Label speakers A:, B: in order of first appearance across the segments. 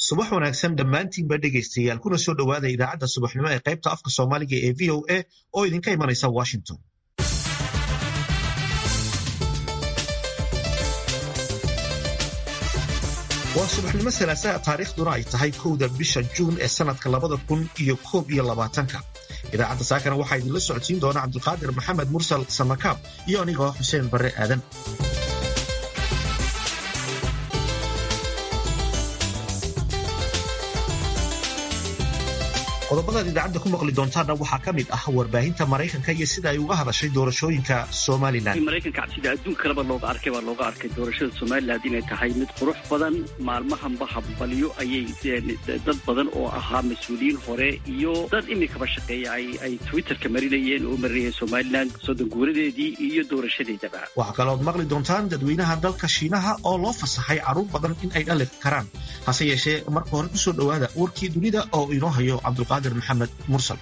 A: subax wanaagsan dhammaantiinba dhegaystayaal kuna soo dhowaada idaacadda subaxnimo ee qaybta afka soomaaliga ee v o a oo idinka imanaysa washington waa subaxnimo salaasaha taariikhduna ay tahay kowda bisha juun ee sanadka labada kun iyo koob iyo labaatanka idaacadda saakana waxaa idinla socodsiin doona cabdulqaadir maxamed mursal samakaab iyo anigoo xuseen barre aadan qodobadaad idaacadda ku maqli doontaanna waxaa ka mid ah warbaahinta maraykanka iyo sida ay uga hadashay doorashooyinka somalilan
B: maraykanka sida adduun kaleba looga arkay baa looga arkay doorashada somalilan inay tahay mid qurux badan maalmahanba hambalyo ayay dad badan oo ahaa mas-uuliyiin hore iyo dad imikaba shaqeeya ay twitterka marinayeen oo marinayeen somalilan soddon guuradeedii iyo doorashadeedaba
A: waxaa kalood maqli doontaan dadweynaha dalka shiinaha oo loo fasaxay carruur badan in ay dhali karaan hase yeeshee marka hore kusoo dhowaada warkii dunida oo inoo hayo cabdulqaadir maxamed mursal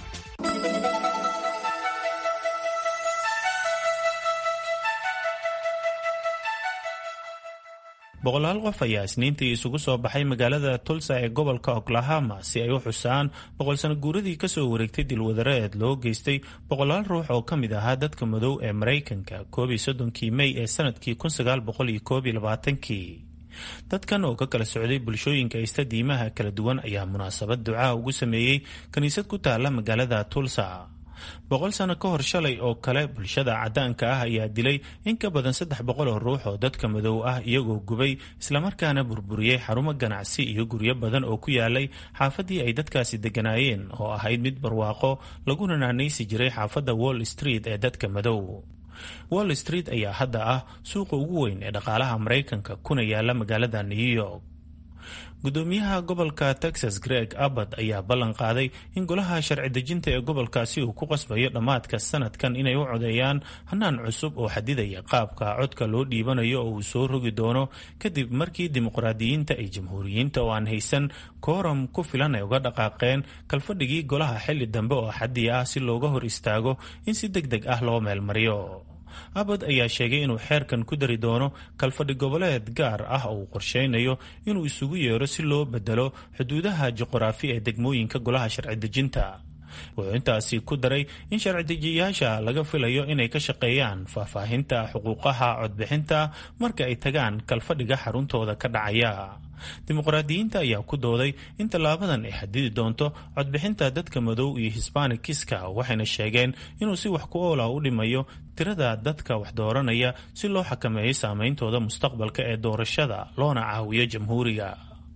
C: boqolaal qof ayaa isniintii isugu soo baxay magaalada tulsa ee gobolka oklahoma si ay u xusaan boqol sano guuradii kasoo wareegtay dilwadareed loo geystay boqolaal ruux oo ka mid ahaa dadka madow ee maraykanka koob iyo soddonkii mey ee sanadkii kun sagaal boqol iyo koob iyo labaatankii dadkan oo ka kala socday bulshooyinka ista diimaha kala duwan ayaa munaasabad ducaa ugu sameeyey kiniisad ku taala magaalada tulsa boqol sano ka hor shalay oo kale bulshada caddaanka ah ayaa dilay in ka badan saddex boqol oo ruux oo dadka madow ah iyagoo gubay islamarkaana burburiyey xarumo ganacsi iyo guryo badan oo ku yaalay xaafaddii ay dadkaasi degganaayeen oo ahayd mid barwaaqo laguna naanaysi jiray xaafadda wall street ee dadka madow wall street ayaa hadda ah suuqa ugu weyn ee dhaqaalaha maraykanka kuna yaala magaalada new york gudoomiyaha gobolka texas greg abbott ayaa ballan qaaday in golaha sharci dejinta ee gobolkaasi uu ku qasbayo dhammaadka sanadkan inay u codeeyaan hanaan cusub oo xadidaya qaabka codka loo dhiibanayo oo uu soo rogi doono kadib markii dimuqraadiyiinta ay jamhuuriyiinta oo aan haysan kooram ku filan ay uga dhaqaaqeen kalfadhigii golaha xilli dambe oo xaddi ah si looga hor istaago in si deg deg ah loo meelmariyo abad ayaa sheegay inuu xeerkan ku dari doono kalfadhi goboleed gaar ah oo uu qorsheynayo inuu isugu yeero si loo bedelo xuduudaha juqraafi ee degmooyinka golaha sharci dejinta wuxuu intaasi ku daray in sharci dejiyayaasha laga filayo inay ka shaqeeyaan faahfaahinta xuquuqaha codbixinta marka ay tagaan kalfadhiga xaruntooda ka dhacaya dimuqraadiyiinta ayaa ku dooday in tallaabadan ay xadidi doonto codbixinta dadka madow iyo hisbaanikiska waxayna sheegeen inuu si wax ku oola u dhimayo tirada dadka wax dooranaya si loo xakameeyo saameyntooda mustaqbalka ee doorashada loona caawiyo jamhuuriga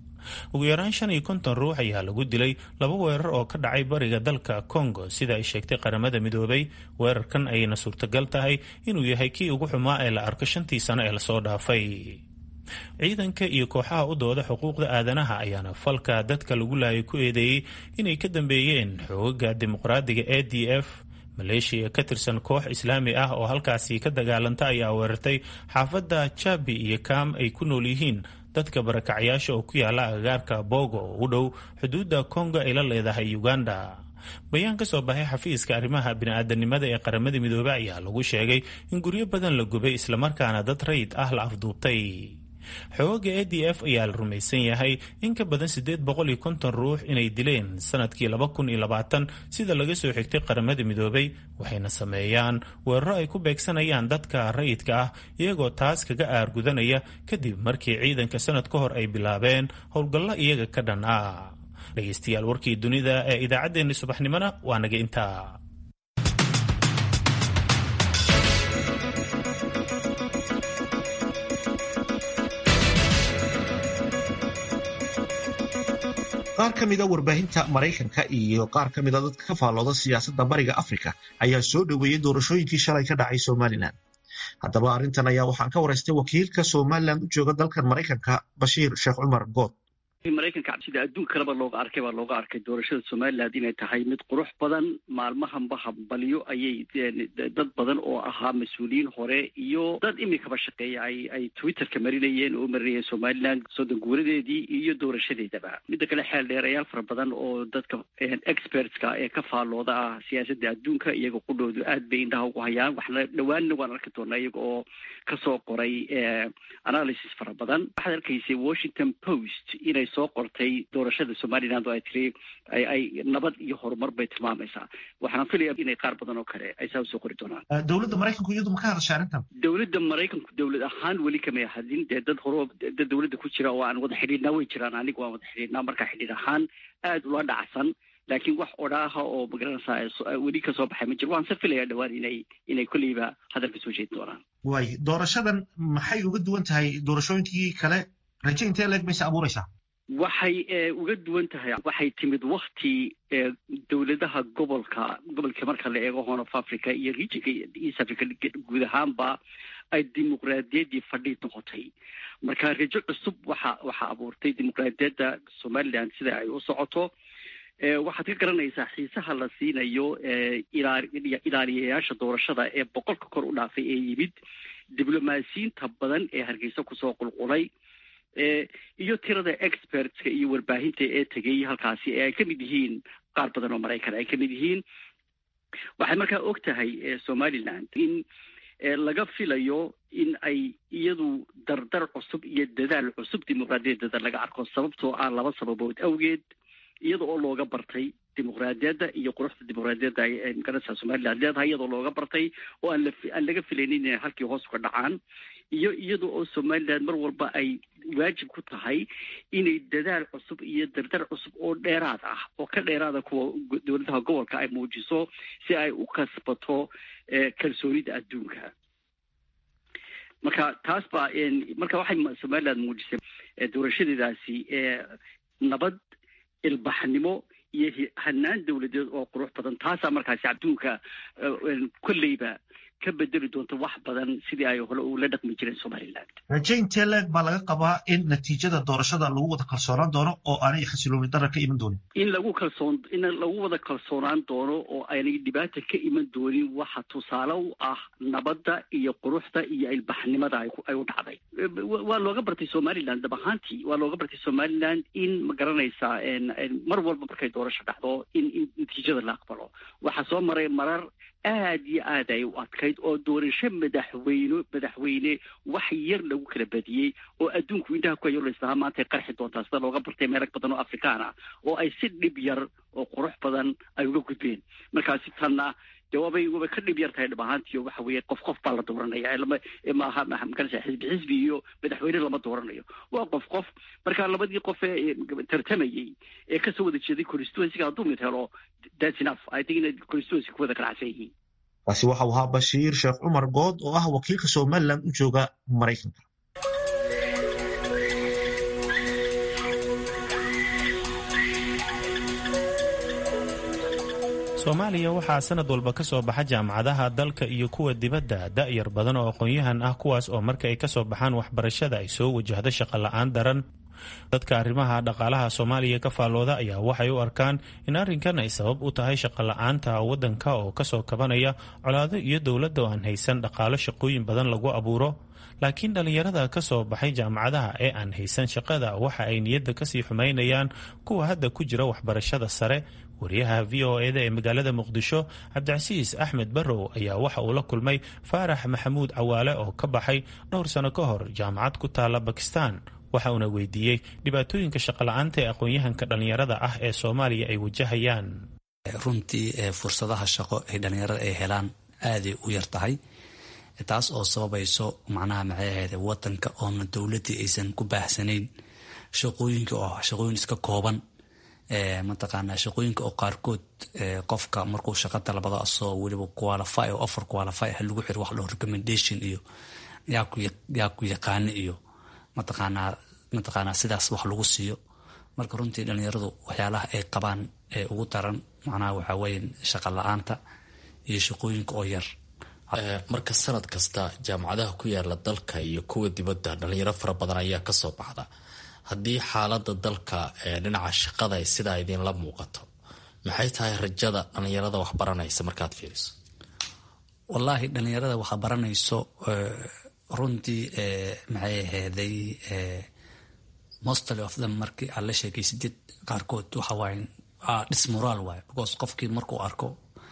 C: ugu yaraan shan iyo konton ruux ayaa lagu dilay laba weerar oo ka dhacay bariga dalka congo sida ay sheegtay qaramada midoobay weerarkan ayayna suurtagal tahay inuu yahay kii ugu xumaa ee la arko shantii sano ee lasoo dhaafay ciidanka iyo kooxaha u dooda xuquuqda aadanaha ayaana falka dadka lagu laayay ku eedeeyey inay ka dambeeyeen xoogaga dimuqraadiga e d f maleeshiya ka tirsan koox islaami ah oo halkaasi ka dagaalanta ayaa weerartay xaafadda jabi iyo kaam ay ku nool yihiin dadka barakacyaasha oo ku yaala agagaarka bogo oo u dhow xuduudda kongo ay la leedahay uganda bayaan ka soo baxay xafiiska arrimaha bini-aadanimada ee qaramada midoobey ayaa lagu sheegay in guryo badan la gubay islamarkaana dad rayid ah la afduubtay xooga e d f ayaa la rumaysan yahay in ka badan siddeed boqol iyo konton ruux inay dileen sanadkii laba kun iyo labaatan sida laga soo xigtay qaramada midoobay waxayna sameeyaan weeraro ay ku beegsanayaan dadka rayidka ah iyagoo taas kaga aargudanaya kadib markii ciidanka sanad ka hor ay bilaabeen howlgallo iyaga ka dhan ah dhegaystayaal warkii dunida ee idaacaddeenni subaxnimona waa naga intaa
A: qaar ka mida warbaahinta maraykanka iyo qaar ka mida dadka ka faallooda siyaasadda bariga afrika ayaa soo dhoweeyey doorashooyinkii shalay ka dhacay somalilan haddaba arrintan ayaa waxaan ka waraystay wakiilka somalilan u jooga dalkan maraykanka bashiir sheekh cumar good
B: maraykanka sida adduun kaleba looga arkay baa looga arkay doorashada somalilan inay tahay mid qurux badan maalmahanba hambalyo ayay dad badan oo ahaa mas-uuliyiin hore iyo dad imikaba shaqeeya ay ay twitterka marinayeen oo marinayeen somalilan soddon guuradeedii iyo doorashadeedaba midda kale xeel dheerayaal fara badan oo dadka expertska ee ka faallooda ah siyaasadda adduunka iyaga qudhoodu aad bay indhaha ugu hayaan waxna dhowaanna waan arki doonaa iyaga oo kasoo qoray analysis fara badan waxaad arkaysay washington post inay ay soo qortay doorashada somaliland oo ay tiri ay ay nabad iyo horumar bay tilmaamaysaa waxaan filaya inay qaar badan oo kale ay saa usoo qori doonaan
A: dowladda maraykanku iyadu ma ka hadashay arrintan
B: dowladda maraykanku dowlad ahaan weli kamay hadin dee dad horo dad dowladda ku jira oo aan wada xidhiidhnaa way jiraan anigu waan wada xidhiidhnaa markaa xidhiidh ahaan aada ula dhacsan laakiin wax odhaaha oo magaranaysaa weli ka soo baxay ma jiro waan se filayaa dhowaan inay inay kolleyba hadalka soo jeedi doonaan
A: waay doorashadan maxay uga duwan tahay doorashooyinkii kale raje intee leeg mayse abuuraysaa
B: waxay uga duwan tahay waxay timid wakti dowladaha gobolka gobolka marka la eego horn of africa iyo regionka east africa guud ahaanba ay dimuqraadiyaddii fadhiid noqotay marka rajo cusub waxa waxaa abuurtay dimuqraadiyadda somaliland sida ay u socoto waxaad ka garanaysaa xiisaha la siinayo ilaaliyayaasha doorashada ee boqolka kor u dhaafay ee yimid diblomaasiyiinta badan ee hargeysa kusoo qulqulay iyo tirada expertska iyo warbaahinta ee tegay halkaasi ee ay ka mid yihiin qaar badan oo maraykan ay ka mid yihiin waxay markaa og tahay somaliland in laga filayo in ay iyadu dardar cusub iyo dadaal cusub dimuqraadiyadeeda laga arko sababtoo ah laba sababood awgeed iyada oo looga bartay dimuqraadiyadda iyo quruxda dimuqraadiyadda ay magaranaysaa somaliland leedahay iyadoo looga bartay oo aan aan laga filaynin inay halkii hoos uga dhacaan iyo iyada oo somaliland mar walba ay waajib ku tahay inay dadaal cusub iyo dardar cusub oo dheeraad ah oo ka dheeraada kuwa dowladaha gobolka ay muujiso si ay u kasbato kalsoonida adduunka marka taas baa marka waxay somaliland muujisay doorashadeedaasi nabad ilbaxnimo iyo hanaan dowladeed oo qurux badan taasaa markaasi adduunka kolleyba ka bedeli doonta wax badan sidii ay hore ula dhaqmi jireen somaliland
A: raje intee leeg baa laga qabaa in natiijada doorashada lagu wada kalsoonaan doono oo aanay xasilooni darar ka iman doonin
B: in lagu kalsoon in lagu wada kalsoonaan doono oo aanay dhibaata ka iman doonin waxa tusaale u ah nabadda iyo quruxda iyo ilbaxnimada ay u dhacday waa looga bartay somaliland dab ahaantii waa looga bartay somaliland in ma garanaysaa mar walba markay doorasho dhacdo in in natiijada la aqbalo waxaa soo maray marar aad iyo aad ay u adkayd oo doorasho madaxweyne madaxweyne wax yar lagu kala badiyey oo adduunku indhaha ku hayo laislahaa maanta ay qarxi doontaa sida looga bartay meelo badan oo afrikaan ah oo ay si dhib yar oo qurux badan ay uga gudbeen markaasi tanna dee waabay waabay ka dhib yar tahay dhab ahaantiyo waxa weeye qof qof baa la dooranaya lama maaha magarasa xisbi xisbi iyo madaxweyne lama dooranayo waa qof qof marka labadii qof ee tartamayey ee kasoo wada jeeday constituencyga hadduu mid helo that's enough i think inay constituency ku wada ganacsan yihiin
A: kaasi waxau ahaa bashiir sheekh cumar good oo ah wakiilka somaliland u jooga maraykanka
C: soomaaliya waxaa sanad walba ka soo baxa jaamacadaha dalka iyo kuwa dibadda da'yar badan oo aqoon-yahan ah kuwaas oo marka ay ka soo baxaan waxbarashada ay soo wajahdo shaqo la-aan daran dadka arrimaha dhaqaalaha soomaaliya ka faallooda ayaa waxay u arkaan in arrinkan ay sabab u tahay shaqo la-aanta waddanka oo kasoo kabanaya colaado iyo dowladda oo aan haysan dhaqaalo shaqooyin badan lagu abuuro laakiin dhallinyarada ka soo baxay jaamacadaha ee aan haysan shaqada waxa ay niyadda kasii xumaynayaan kuwa hadda ku jira waxbarashada sare wariyaha v o eda ee magaalada muqdisho cabdicasiis axmed barrow ayaa waxa uu la kulmay faarax maxamuud cawaale oo ka baxay dhowr sano ka hor jaamacad ku taala bakistan waxa uuna weydiiyey dhibaatooyinka shaqola'aanta ee aqoon-yahanka dhallinyarada ah ee soomaaliya ay wajahayaan
D: runtii fursadaha shaqo ay dhallinyarada ay helaan aaday u yar tahay taas oo sababayso macnaha maxay ahayd wadanka oona dowladdii aysan ku baahsanayn shaqooyinka oo shaqooyin iska kooban mataqaanaa shaqooyinka oo qaarkood qofka markuu shaqa dalbado asoo weliba qualify oo offer qualify ah lagu xiro wax loo recommendation iyo yaa ku yaqaana iyo mataqaanaa mataqaanaa sidaas wax lagu siiyo marka runtii dhalinyaradu waxyaalaha ay qabaan ee ugu daran macnaha waxaa weeye shaqa la-aanta iyo shaqooyinka oo yar
E: marka sanad kasta jaamacadaha ku yaala dalka iyo kuwa dibadda dhalinyaro fara badan ayaa kasoo baxda haddii xaalada dalka ee dhinaca shaqada ay sidaa idinla muuqato maxay tahay rajada dhalinyarada wax baranaysa markaad fiiriso
D: wallaahi dhalinyarada waxa baranayso runtii maxay aheyday mostly of them markii aad la sheekaysidid qaarkood waxa waaye dhis moraal waaye because qofkii markuu arko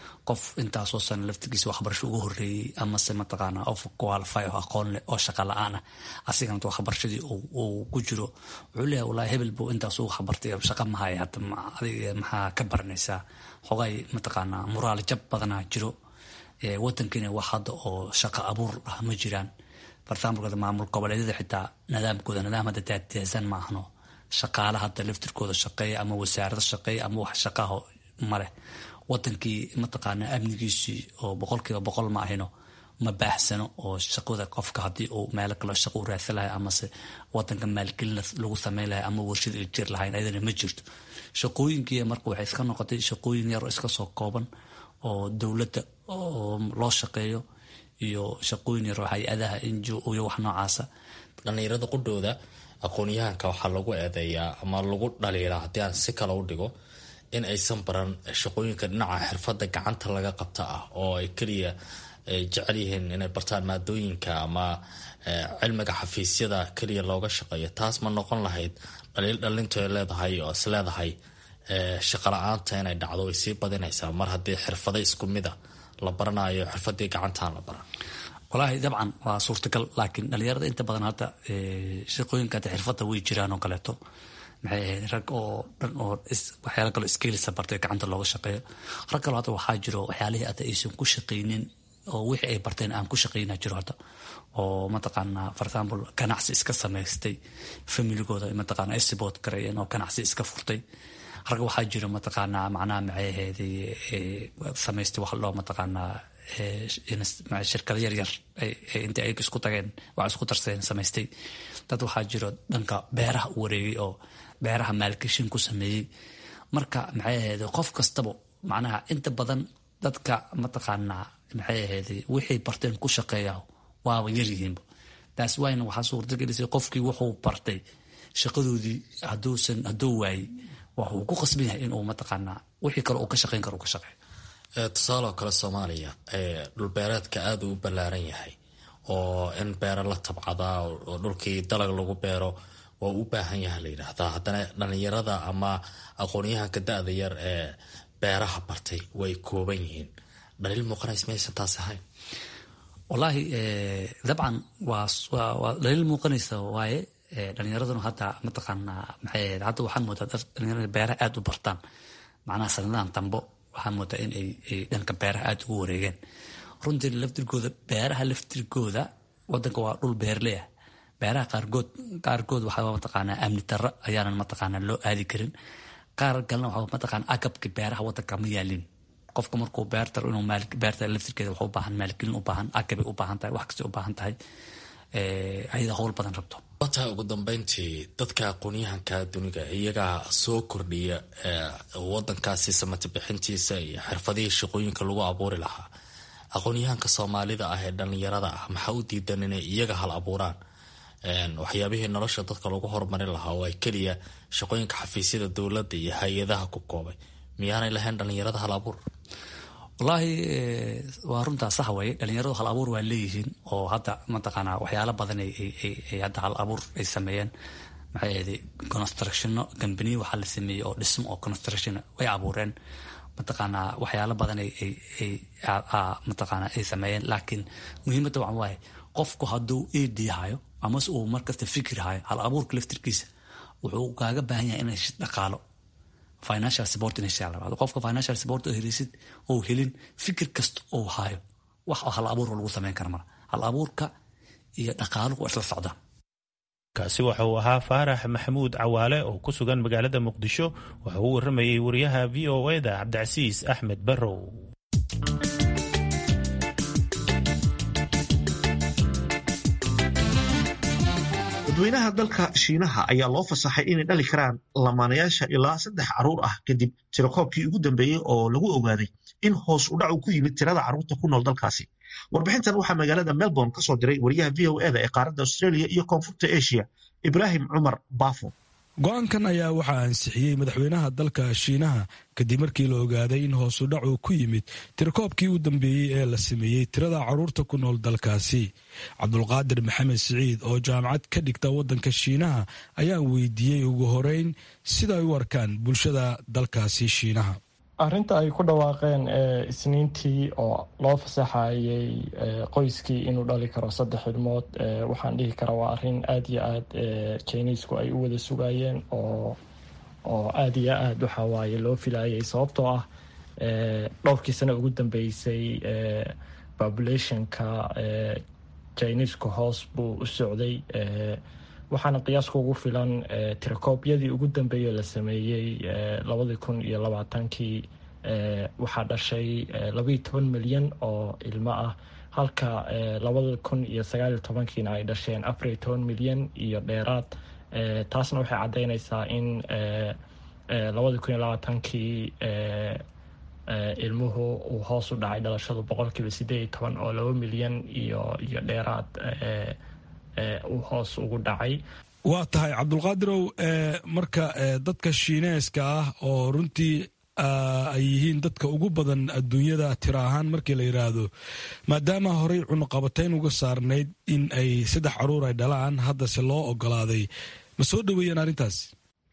D: qof intaasoo sana laftigiisa waxbarasho ugu horeeyey amase mataqaana of qualify oo aqoon leh oo shaqa la-aan ah asigana waxbarashadii uu ku jiro wuxuu leeyahay wallahi hebel buu intaas ugu waxbartay shaqa mahaya hadda adiga maxaa ka baranaysaa xogay mataqaana muraal jab badanaa jiro wadankiina wax hadda oo shaqa abuur ah ma jiraan bartaamulkooda maamul goboleedyada xitaa nidaamkooda nidaam hadda daadiyaasan ma ahno shaqaala hadda laftirkooda shaqeeya ama wasaarada shaqeeya ama wax shaqaho maleh wadankii mataqaana amnigiisii oo boqolkiiba boqol ma ahino ma baahsano oo shaqada qofka haddii uu meelo kaleo shaqo u raadsan lahay amase wadanka maalgelin lagu sameyn lahay ama warshad jir lahayn ayadana ma jirto shaqooyinkii marka waxay iska noqotay shaqooyin yaroo iska soo kooban oo dowladda oo loo shaqeeyo iyo shaqooyin yaroo hay-adaha injo iyo wax noocaasa
E: dhallinyarada qudhooda aqoon-yahanka waxaa lagu eedeeyaa ama lagu dhaliilaa haddii aan si kale u dhigo in aysan baran shaqooyinka dhinaca xirfadda gacanta laga qabta ah oo ay keliya jecel yihiin inay bartaan maadooyinka ama cilmiga xafiisyada keliya looga shaqeeyo taas ma noqon lahayd dhaliil dhalintu ay leedahay oo is leedahay shaqa la-aanta inay dhacdo way sii badinaysaa mar haddii xirfado isku mid a la baranayo xirfadii gacantaan la baran
D: walaahi dabcan waa suurtagal laakiin dhalinyarada inta badan hadda shaqooyinka hadda xirfadda way jiraan oo kaleeto maxay ahayd rag oo dhan oo waxyaala kaloo skilisa bartay gacanta looga shaqeeyo rag kaloo hadda waxaa jiro waxyaalihii hadda aysan ku shaqaynin oo wixii ay barteen aan ku shaqayna jiro hadda oo mataqaanaa for example ganacsi iska samaystay familigooda mataqaana esbot gareeyeen oo ganacsi iska furtay rag waxaa jiro mataqaanaa macnaha maxay ahayd samaystay wax loo mataqaanaa shirkado yaryar inta ay isku tageen wax isku darsadeen samaystay dad waxaa jiro dhanka beeraha u wareegay oo beeraha maalgashin ku sameeyey marka maxay ahayd qof kastaba macnaha inta badan dadka mataqaanaa maxay ahayd wixay barteen ku shaqeeya waaba yaryihiinba taas wayna waxaa suurtagelisay qofkii wuxuu bartay shaqadoodii haduusan hadduu waayey waxuu ku qasban yahay inuu mataqaanaa wixii kale uu ka shaqeyn karo uu ka shaqeeyo
E: tusaale oo kale soomaaliya dhulbeereedka aada uu ballaaran yahay oo in beero la tabcadaa oo dhulkii dalag lagu beero waa u baahan yaha la yidhaahdaa haddana dhalinyarada ama aqoonyahanka da-da yar ee beeraha bartay way kooban yihiin dhaliil muuqanays maysan taas ahayn
D: wallaahi dabcan waa waa dhaliil muuqanaysa waaye dhalinyaraduna hadda mataqaanaa maxay ahayd hadda waxaa moodaa dad dhalinyarada beeraha aada u bartaan macnaha sanadahan dambo waxaa moodaa in ay dhanka beeraha aada ugu wareegeen runtii laftirkooda beeraha laftirkooda wadanka waa dhul beerley ah beeraha qaarkood qaarkood waxaa mataqaanaa amni darro ayaanan mataqaanaa loo aadi karin qaar kalena waxaa mataqaanaa agabka beeraha wadanka ma yaalin qofka markuu beertar inuu beerta laftirkeeda wax u baahan maalgelin u baahan agabay u baahan tahay wax kastay u baahan tahay ayada howl badan rabto
E: wataa ugu dambeyntii dadka aqoonyahanka duniga iyagaa soo kordhiya wadankaasi samati bixintiisa iyo xirfadihii shaqooyinka lagu abuuri lahaa aqoonyahanka soomaalida ah ee dhalinyarada ah maxaa u diidan inay iyaga hal abuuraan waxyaabihii nolosha dadka lagu horumarin lahaa oo ay keliya shaqooyinka xafiisyada dowladda iyo hay-adaha ku koobay miyaanay lahayn dhalinyarada hal abuur
D: wallaahi waa runtaa sax weye dhalinyaradu hal abuur waa leeyihiin oo hadda mataqaanaa waxyaalo badan ay hadda hal abuur ay sameeyeen maxay ahayd constructiono gambaniya waxaa la sameeyey oo dhismo oo construction way abuureen mataqaanaa waxyaalo badan mataqaanaa ay sameeyeen laakiin muhiimadda waxa waaye qofku hadduu ed hayo amase uu markasta fikir hayo hal abuurka laftirkiisa wuxuu kaaga baahan yahay inay dhaqaalo financial support inay shalabado qofka financial support oo helisid oo helin fikir kasta oo hayo wax oo hal abuur lagu sameyn kara mara hal abuurka iyo dhaqaaluhu waa isla socdaan
C: kaasi waxa uu ahaa faarax maxamuud cawaale oo ku sugan magaalada muqdisho waxa uu waramayey wariyaha v o eda cabdicasiis axmed barrow
A: dadweynaha dalka shiinaha ayaa loo fasaxay inay dhali karaan lamaanayaasha ilaa saddex caruur ah kadib tirakoobkii ugu dambeeyey oo lagu ogaaday in hoos u dhacu ku yimid tirada carruurta ku nool dalkaasi warbixintan waxaa magaalada melbourne ka soo diray wariyaha v o eda ee qaaradda australia iyo koonfurta asia ibraahim cumar baafo
F: go-aankan ayaa waxaa ansixiyey madaxweynaha dalka shiinaha kadib markii la ogaaday in hoosu dhacu ku yimid tirakoobkii u dambeeyey ee la sameeyey tirada carruurta ku nool dalkaasi cabdulqaadir maxamed siciid oo jaamacad ka dhigta waddanka shiinaha ayaan weydiiyey ugu horeyn sida ay u arkaan bulshada dalkaasi shiinaha
G: arrinta ay ku dhawaaqeen isniintii oo loo fasaxayay qoyskii inuu dhali karo saddex ilmood waxaan dhihi karaa waa arrin aada iyo aada chinisku ay u wada sugayeen oo oo aada iyo aada waxawaaye loo filayay sababtoo ah dhowrkii sano ugu dambeysay populationka chinisku hoos buu u socday waxaana qiyaaska ugu filan tirakoobyadii ugu dambeeyey la sameeyey labadii kun iyo labaatankii waxaa dhashay labaiyo toban milyan oo ilmo ah halka labada kun iyo sagaaliyo tobankiina ay dhasheen afariyo toban milyan iyo dheeraad taasna waxay caddeyneysaa in labadii kun iyo labaatankii ilmuhu uu hoos u dhacay dhalashadu boqolkiiba sideed iyo toban oo laba milyan iyo iyo dheeraad uu hoos ugu dhacay
F: waa tahay cabdulqaadirow marka dadka shiineeska ah oo runtii ay yihiin dadka ugu badan adduunyada tiro ahaan markii la yidhaahdo maadaama horey cunuqabatayn uga saarnayd in ay saddex caruur ay dhalaan haddase loo ogolaaday ma soo dhoweeyeen arrintaas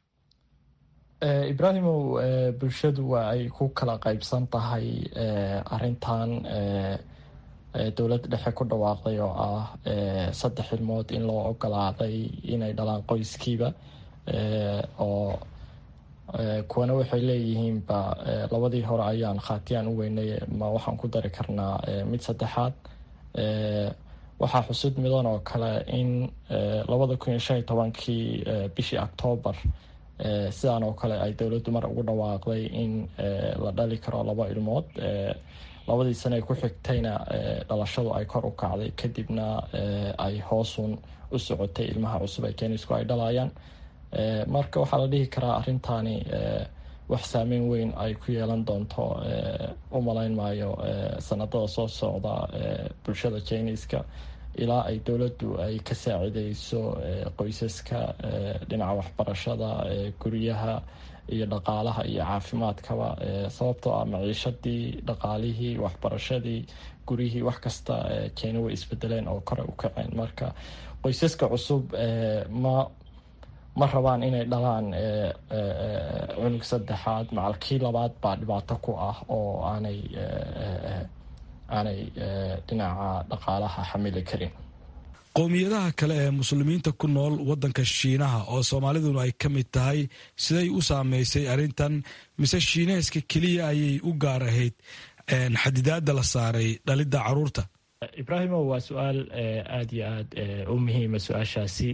G: ibraahimow bulshadu waa ay ku kala qaybsan tahay arintan dowladda dhexe ku dhawaaqday oo ah saddex ilmood in loo ogolaaday inay dhalaan qoyskiiba oo kuwana waxay leeyihiinba labadii hore ayaan khaatiyaan u weynay ma waxaan ku dari karnaa mid saddexaad waxaa xusud midan oo kale in labada kun iyo shan iyo tobankii bishii octoobar sidaan oo kale ay dowladdu mar ugu dhawaaqday in la dhali karo laba ilmood labadii sane ay ku xigtayna dhalashadu ay kor u kacday kadibna ay hoosun u socotay ilmaha cusub ee kenisku ay dhalayaan marka waxaa la dhihi karaa arrintaani wax saameyn weyn ay ku yeelan doonto u malayn maayo sanadada soo socda bulshada jiniska ilaa ay dowladdu ay ka saacideyso qoysaska dhinaca waxbarashada guryaha iyo dhaqaalaha iyo caafimaadkaba sababtoo ah maciishadii dhaqaalihii waxbarashadii guryihii wax kasta jina way isbedeleen oo kore u kaceen marka qoysaska cusub ma ma rabaan inay dhalaan cunug saddexaad macalkii labaad baa dhibaato ku ah oo aanay aanay dhinaca dhaqaalaha xamili karin
F: qowmiyadaha kale ee muslimiinta ku nool waddanka shiinaha oo soomaaliduna ay ka mid tahay siday u saameysay arrintan mise shiineeska keliya ayay u gaar ahayd xadidaada la saaray dhalidda caruurta
G: ibraahimo waa su-aal aada iyo aada u muhiima su-aashaasi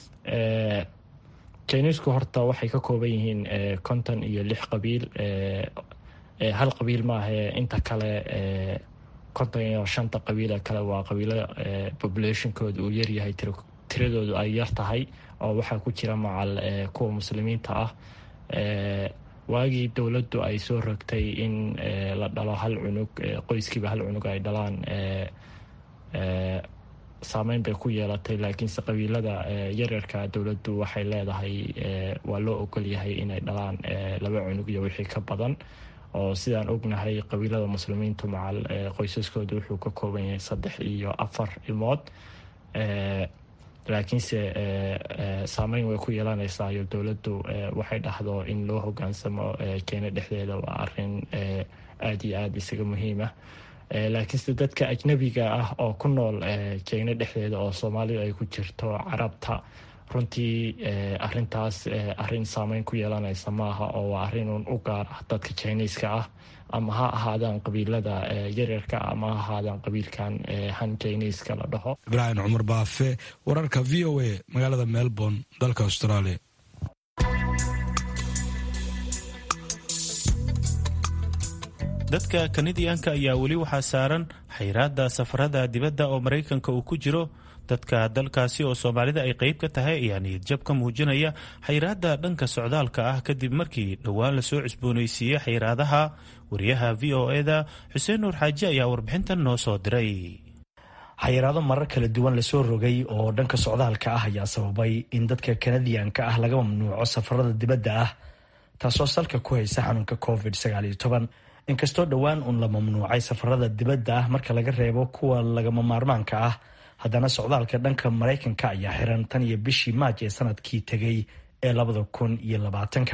G: chinisku horta waxay ka kooban yihiin konton iyo lix qabiil hal qabiil maahae inta kale konton iyo shanta qabiile kale waa qabiilo populationkooda uu yaryahay tiradoodu ay yar tahay oo waxaa ku jira macal kuwa muslimiinta ah waagii dowladdu ay soo rogtay in la dhalo hal cunug qoyskiiba hal cunug ay dhalaan saameyn bay ku yeelatay laakiinse qabiilada yaryarka dowladdu waxay leedahay waa loo ogolyahay inay dhalaan laba cunug iyo wixii ka badan oo sidaan ognahay qabiilada muslimiintu macal qoysaskooda wuxuu ka kooban yahay saddex iyo afar ilmood laakiinse saameyn way ku yeelanaysaa iyo dowladdu waxay dhahdo in loo hogaansamo keena dhexdeeda waa arin aada iyo aada isaga muhiimah laakiinse dadka ajnabiga ah oo ku nool jeyno dhexdeeda oo soomaalida ay ku jirto carabta runtii arintaas arin saameyn ku yeelanaysa maaha oo waa arinun u gaar ah dadka jiniiska ah ama ha ahaadaan qabiilada yaryarka ama ha ahaadaan qabiilkan han jiniiska la dhaho
F: ibraahim cumar baafe wararka v o a magaalada melbourne dalka australia
C: dadka kanadiyanka ayaa weli waxaa saaran xayraadda safarada dibadda oo maraykanka uu ku jiro dadka dalkaasi oo soomaalida ay qayb ka tahay ayaa niyadjab ka muujinaya xayraadda dhanka socdaalka ah kadib markii dhowaan lasoo cusboonaysiiyey xayraadaha wariyaha v o eda xuseen nuur xaaji ayaa warbixintan noo soo diray
H: xayiraado marar kala duwan lasoo rogay oo dhanka socdaalka ah ayaa sababay in dadka kanadiyanka ah laga mamnuuco safarada dibadda ah taasoo salka ku haysa xanuunka covid inkastoo dhowaan uun la mamnuucay safarada dibadda ah marka laga reebo kuwa lagama maarmaanka ah haddana socdaalka dhanka maraykanka ayaa xiran tan iyo bishii maaj ee sanadkii tegay ee labada kun iyo labaatanka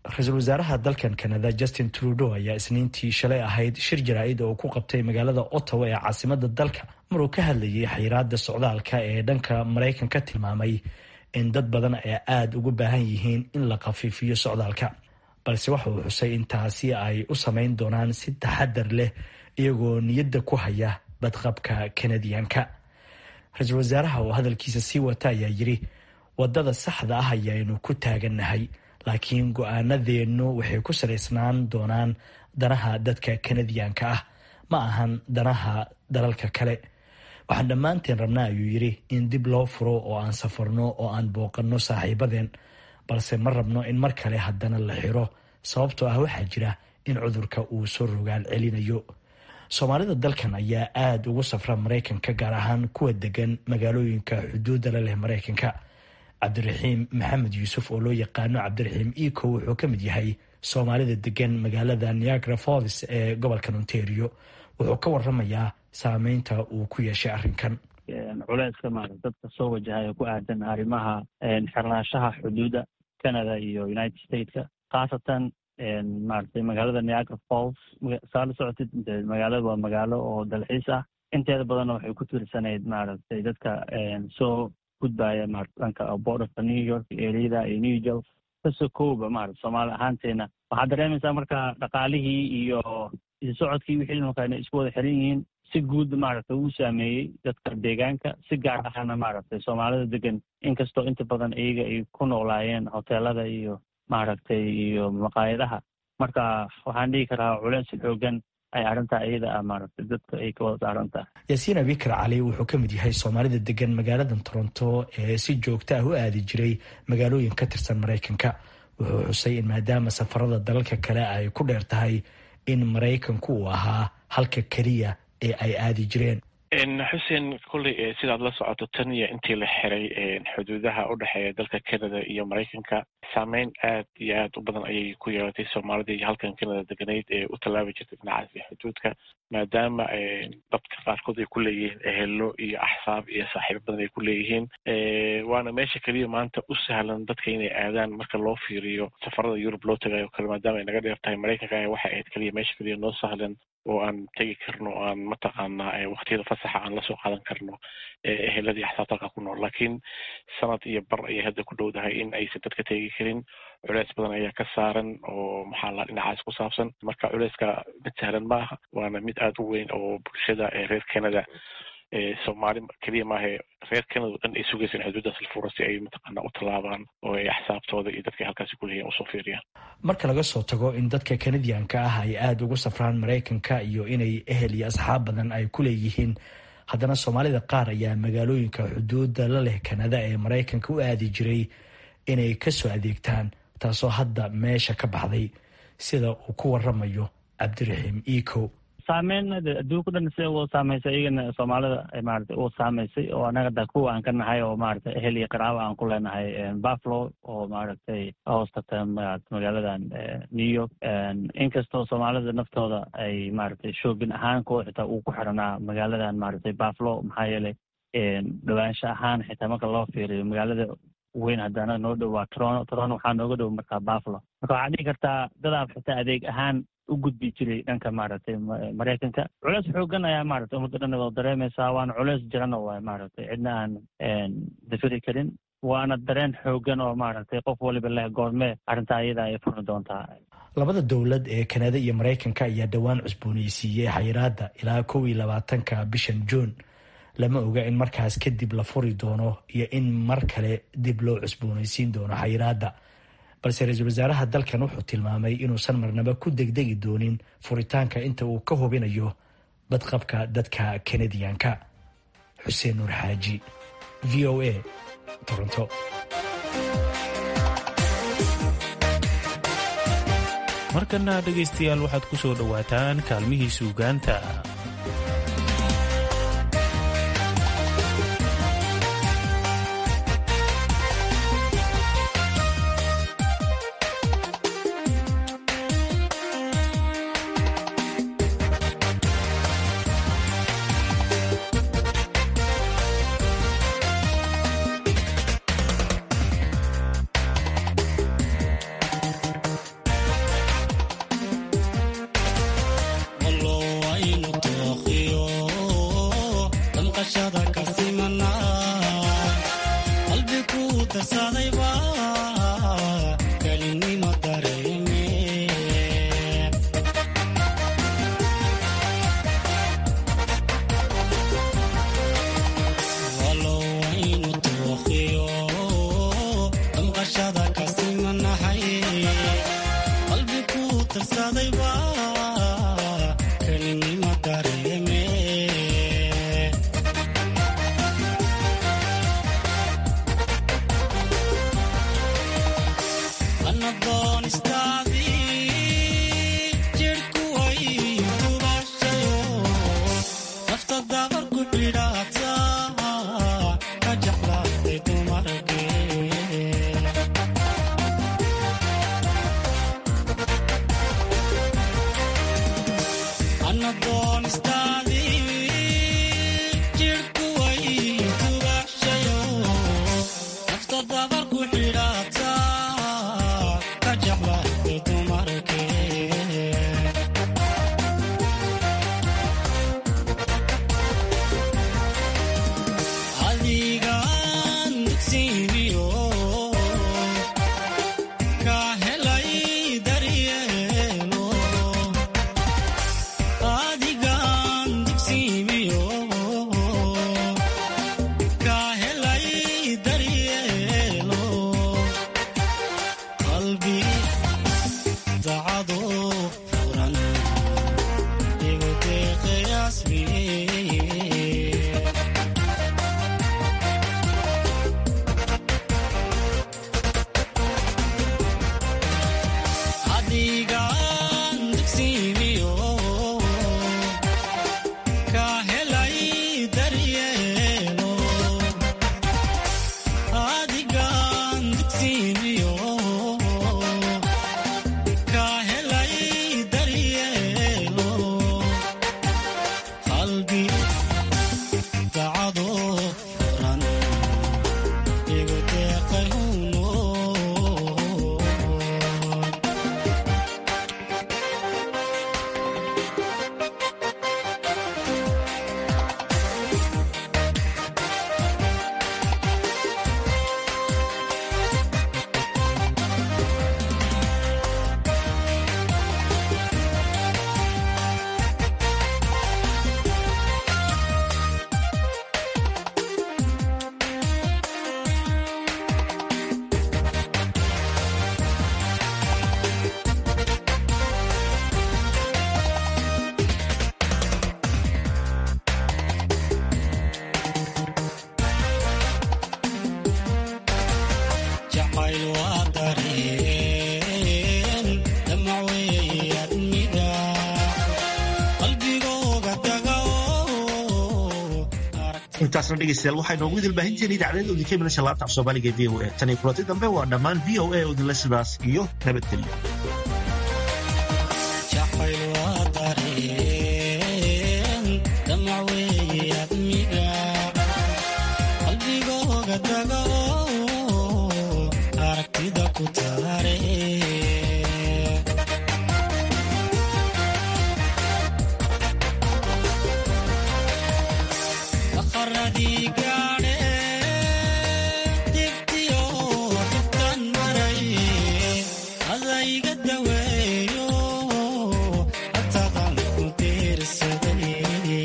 H: ra-iisul wasaaraha dalkan kanada justin trudeau ayaa isniintii shalay ahayd shir jaraa-id oo ku qabtay magaalada ottawa ee caasimada dalka maruu ka hadlayay xayiraada socdaalka ee dhanka maraykanka tilmaamay in dad badan ay aada ugu baahan yihiin in la khafiifiyo socdaalka balse waxa uu xusay in taasi ay u samayn doonaan si taxadar leh iyagoo niyadda ku haya badqabka kanadiyanka ra-iisul wasaaraha oo hadalkiisa sii wata ayaa yiri wadada saxda ah ayaanu ku taagannahay laakiin go-aanadeennu waxay ku salaysnaan doonaan danaha dadka kanadiyanka ah ma ahan danaha dalalka kale waxaan dhammaanteen rabnaa ayuu yidhi in dib loo furo oo aan safarno oo aan booqanno saaxiibadeen balse ma rabno in mar kale haddana la xiro sababtoo ah waxaa jira in cudurka uu soo rogaal celinayo soomaalida dalkan ayaa aada ugu safra maraykanka gaar ahaan kuwa degan magaalooyinka xuduudda la leh maraykanka cabdiraxiim maxamed yuusuf oo loo yaqaano cabdiraxiim eco wuxuu ka mid yahay soomaalida degan magaalada niagara falls ee gobolkan ontario wuxuu ka waramayaa saameynta uu ku yeeshay arrinkan
I: culeyska maarata dadka soo wajahaya ku aadan arrimaha xirnaanshaha xuduudda canada iyo united stateka khaasatan maaragtay magaalada niagara falls saa la socotid magaalada waa magaalo oo dalxiis ah inteeda badanna waxay ku tirsanayd maaragtay dadka soo gudbaya maarata dhanka borderka new york ereyada iyo new york kasoo kooba maarata soomaali ahaanteena waxaad dareemaysaa marka dhaqaalihii iyo isocodkii wixii markaa inay isku wada xiran yihiin si guud maaragtay uu saameeyey dadka deegaanka si gaar ahana maaragtay soomaalida degan inkastoo inta badan iyaga ay ku noolaayeen hoteelada iyo maaragtay iyo maqaayadaha marka waxaan dhihi karaa culeys xoogan ay arrintaa iyada ah maaragtay dadka ay ka wada saaran tahay
H: yaasiin abikar cali wuxuu ka mid yahay soomaalida degan magaaladan toronto ee si joogta ah u aadi jiray magaalooyin ka tirsan maraykanka wuxuu xusay in maadaama safarada dalalka kale ay ku dheer tahay in maraykanku uu ahaa halka keliya ee ay aadi jireen
J: xuseen kolley sidaad la socoto tan iyo intii la xiray xuduudaha u dhexeeya dalka canada iyo maraykanka saameyn aad iyo aad u badan ayay ku yeelatay soomaalida iyo halkan canada deganayd ee u tallaabi jirtay dhinacaasi xuduudka maadaama dadka qaarkood ay ku leeyihiin ehelo iyo axsaab iyo saaxiibo badan ay ku leeyihiin waana meesha keliya maanta u sahlan dadka inay aadaan marka loo fiiriyo safarada yurub loo tagayo kale maadaama ay naga dheer tahay maraykanka waxay ahayd keliya meesha keliya noo sahlan oo aan tegi karno o aan mataqaanaa waktiyada fasaxa aan lasoo qaadan karno eheladii axsaabta halka ku nool laakiin sanad iyo bar ayay hadda ku dhowdahay in aysan dadka tegi karin culeys badan ayaa ka saaran oo maxaa la dhinacaas ku saabsan marka culeyska mid sahlan ma aha waana mid aada u weyn oo bulshada reer canada soomaali keliya maahe reer canada o dhan ay sugaysan xuduuddaas la furo si ay mataqaana u tallaabaan oo ay axsaabtooda iyo dadka halkaasi kuleeyihin usoo fiiriyaan
H: marka laga soo tago in dadka kanadiyanka ah ay aada ugu safraan maraykanka iyo inay ehel iyo asxaab badan ay ku leeyihiin haddana soomaalida qaar ayaa magaalooyinka xuduudda la leh kanada ee maraykanka u aadi jiray inay kasoo adeegtaan taasoo hadda meesha ka baxday sida uu ku waramayo cabdiraxiim eco
I: saameyn adduunka dhan sida u saameysay iyagana soomaalida maarata u saameysay oo anaga da kuwa aan ka nahay oo maarata ehel iyo qaraabo aan ku leenahay buffalo oo maaragtay hoos tagta magaaladan new york inkastoo soomaalida naftooda ay maaragtay shoogin ahaan kuwa xitaa uu ku xiranaa magaaladan maaragtay buffalo maxaa yeelay dhawaansha ahaan xitaa marka loo fiiriyo magaalada weyn haddana noo dhow waa toron toron waxaa nooga dhow markaa buffalo marka waxaad dhihi kartaa dadaab xitaa adeeg ahaan u gudbi jiray dhanka maaragtay maraykanka culeys xoogan ayaa maaragtay ummadda dhan wada dareemaysaa waana culeys jirana waay maaragtay cidna aan dafiri karin waana dareen xoogan oo maaragtay qof waliba leh goormee arrintaa iyada ay furmi doontaa
H: labada dowlad ee kanada iyo maraykanka ayaa dhowaan cusbooneysiiyey xayiraadda ilaa kow iyo labaatanka bishan juun lama oga in markaas kadib la furi doono iyo in mar kale dib loo cusbooneysiin doono xayiraadda balse ra-iisul wasaaraha dalkan wuxuu tilmaamay inuusan marnaba ku degdegi doonin furitaanka inta uu ka hubinayo badqabka dadka kanadiyanka xuseen nuur xaaji v o a toronto
C: markana dhegaystayaal waxaad ku soo dhowaataan kaalmihii suugaanta
K: tooqiyo damqashada ka simana qalbi ku darsadayba kelinimo dareeme walow aynu tooqiyo damqashada ka simanahay qalbi ku darsadayba kelinimo dareeme anadoonistaadii jirhku way dubaashayo nafta dabar ku xidhaata ka jeclaatay dumarkee anadoonistaadii jirhku way dubaashayo nafta dabar ku xidhaata ka jeclaatay dumarkee adigaan dugsiimiyo ka helay daryeelo adigaan dugsiimiyo ka helay daryeelo qalbi dacado furan igu deeqayaasmiye adigaan dugsiimiyo ka helay daryeelo adigaan dugsiimiyo ka helay daryeelo qalbi dacado furan igu deeqay huno jacayl waa dareen damac weeye adniga qalbigooga taga
A: intaasna dhegeystayaal waxaa inoogu idil baahinteena idaacadada udinka imanaysa laanta af soomaaliga ee v o a tan iyo kulanti dambe waa dhammaan v o a oo idinla sidaas iyo nabadgelyo
K: jacayl waa dareen damac weeye adniga qalbigooga taga aragtida ku taare qaradii gaadhe dibtiyo dibtan maray adayga daweeyo hatadan ku diirsaday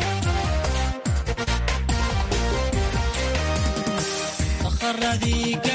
K: qaradii